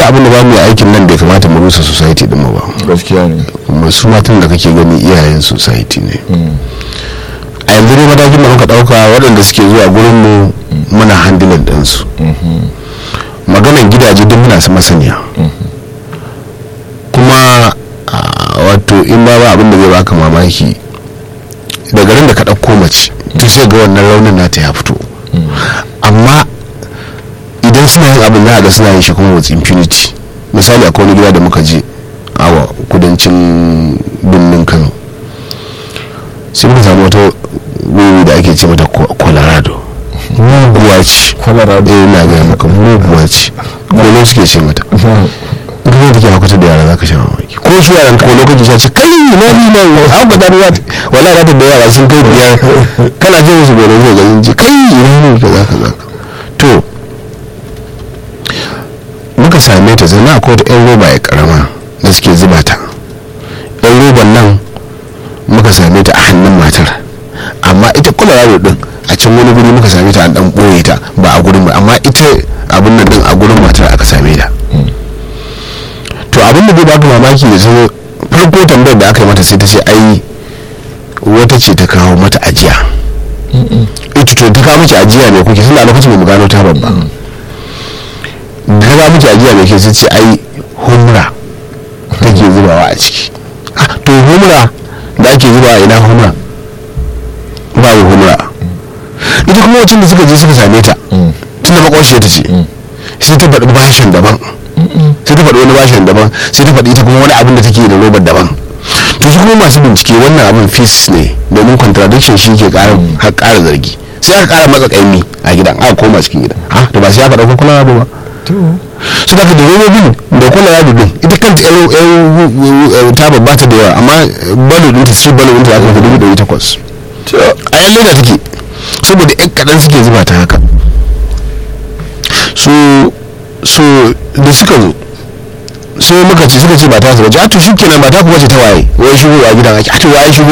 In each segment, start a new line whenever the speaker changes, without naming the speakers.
abin da ba mu yi aikin nan bai kamata mu rusa society din mu ba
gaskiya ne
masu matan da kake gani iyayen society ne a yanzu ne matakin da muka dauka waɗanda suke zuwa gurin mu muna handling ɗinsu maganan gidaje duk muna su masaniya kuma a, wato in ba ba abin da zai baka mamaki da garin da ka ɗauko mace to sai ga wannan raunin nata ya fito amma idan suna yin abin za a ga suna yin shi kuma with impunity misali akwai wani gida da muka je a kudancin birnin kano sai muka samu wata wuri da ake ce mata Co- colorado muguwa ce
Colorado.
eh na gaya maka muguwa ce kolo suke ce mata kuma da ke hakuta da yara za ka sha mamaki ko su yaran ko lokaci sa ce kai na ni na an ba da ruwa wala za ta da yara sun kai biyar kana jin su gore zai ganin ji kai ina ne ka za ka za ka to muka same ta zana akwai wata yan roba ya karama da suke zuba ta yan roban nan muka same ta a hannun matar amma ita colorado din a can wani guri muka same ta an dan boye ta ba a gurin ba amma ita abin nan din a gurin matar aka same ta to abin da zai baka mamaki da zo farko tambayar da aka yi mata sai ta ce ai wata ce ta kawo mata ajiya ita to ta kawo miki ajiya ne kuke suna lokacin da mu gano ta babba da ta kawo miki ajiya ne ke sai ce ai humra take zubawa a ciki Ah, to humra da ake zubawa ina humra babu humra ita kuma wacin da suka je suka same ta tun da makwashe ta ce sai ta faɗi bashin daban sai ta faɗi wani bashin daban sai ta faɗi ita kuma wani abin da take da robar daban to su kuma masu bincike wannan abin fis ne domin contradiction shi ke ƙara har ƙara zargi sai aka ƙara matsa ƙaimi a gidan aka koma cikin gidan ha to ba sai aka ɗauko kula ba su da da robobin da kula ya dudun ita kanta yan ta babbata da yawa amma balo ɗinta su balo ɗinta aka fi dubu ɗari takwas a yan leda take saboda yan kaɗan suke zuba ta haka so so da suka zo sai muka ce suka ce ba ta su ba to shi kenan ba ta kuma ce ta waye wai shigo a gidan ake a to waye shigo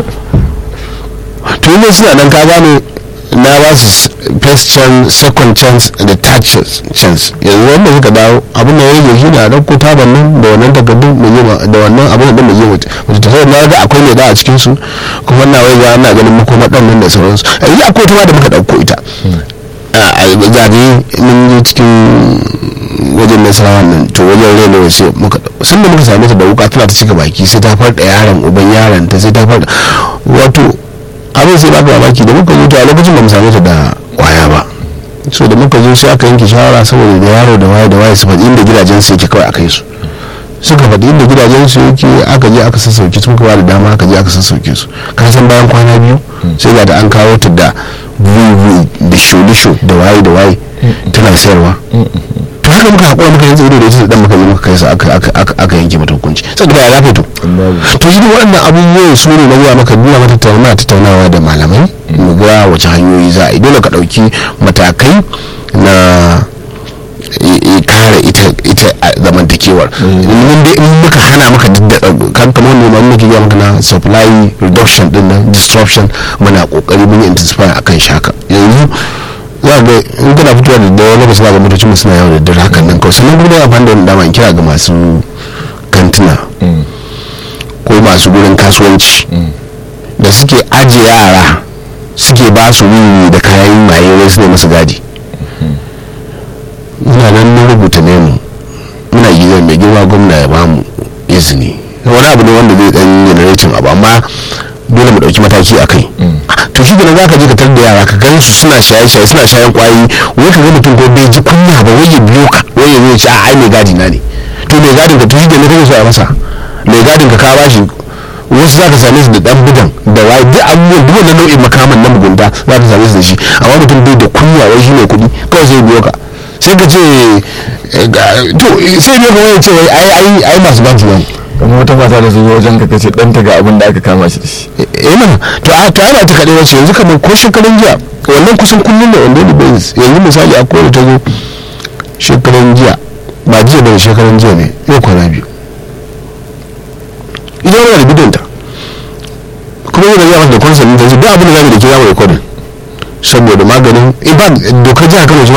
to yanzu suna nan ka gane na ba su first chance second chance da third chance chance yanzu wanda suka dawo abin da ya rage shi ne a ɗauko taban nan da wannan takardun mu je ma- da wannan abin da mu je mutu mutu ta na ga akwai ne da a cikin su kuma na wai ga ana ganin makoma ɗan nan da sauransu a yanzu akwai ta ma da muka ɗauko ita a zabe mun yi cikin wajen nasarawa nan to wajen rena wace muka sun da muka same ta da wuka tana ta cika baki sai ta farda yaron uban yaron ta sai ta farda wato abin sai baka mamaki da muka zo to a lokacin ba mu same ta da kwaya ba so da muka zo sai aka yanke shawara saboda da yaro da waye da waye su faɗi inda gidajen su yake kawai a kai su suka faɗi inda gidajen su yake aka je aka sassauke su muka ba da dama aka je aka sassauke su ka san bayan kwana biyu sai ga da an kawo ta da bugu da sho da waye da waye tana sayarwa to haka muka haƙura muka yanzu ido da ita da dan muka je muka kai su aka aka aka aka yanke mata hukunci saboda ya zafe to to shi waɗannan abubuwan su ne na zuwa maka nuna mata tattauna tattaunawa da malamai mu ga wace hanyoyi za a yi dole ka ɗauki matakai na i- i- kare ita ita a zamantakewar in dai in muka hana maka duk da kan kamar wanda ma muke ga maka na supply reduction din nan disruption muna kokari mun yi intensify akan shaka yanzu za ga in kana fitowa da dawa lokacin za ga motocin mu suna yawo da dare hakan nan kawai sannan kuma da amfani da wannan dama in kira ga masu kantina ko masu gurin kasuwanci da suke ajiye yara suke ba su wiwi da kayan maye wai su ne masu gadi muna nan mun rubuta ne mu muna gidan mai girma gwamna ya bamu izini wani abu ne wanda zai dan generating abu amma dole mu dauki mataki a kai to shi gina zaka je ka tar da yara ka gan su suna shaye shaye suna shayen kwayi wai ka ga mutum ko bai ji kunya ba wai ya biyo ka wai ya zo ya ce a ai mai gadi na ne to mai gadin ka to shi gina kake so a masa mai gadin ka ka bashi wasu za ka same su da dan bugan da waye duk abubuwan duk wannan nau'in makaman na mugunta za ka same su da shi amma mutum bai da kunya wai shi mai kuɗi kawai sai ya biyo ka sai ka ce eh, ga- to eh, sai biyo ka wai ya ce wai ai ai ai masu banki wani
kamar wata mata da su zo wajen ka kace ɗanta ga abin da aka kama shi da shi
eh mana to a to ana ta kaɗai wace yanzu kamar ko shekarun jiya wannan kusan kullum da wanda basis yanzu misali a kowane ta zo shekaran jiya ba jiya bane shekaran jiya ne yau kwana biyu ita wani da bidanta kuma yana zama da kwansa da su duk abin da zamu da ke zamu rikodin saboda maganin in ba dokar jiha kano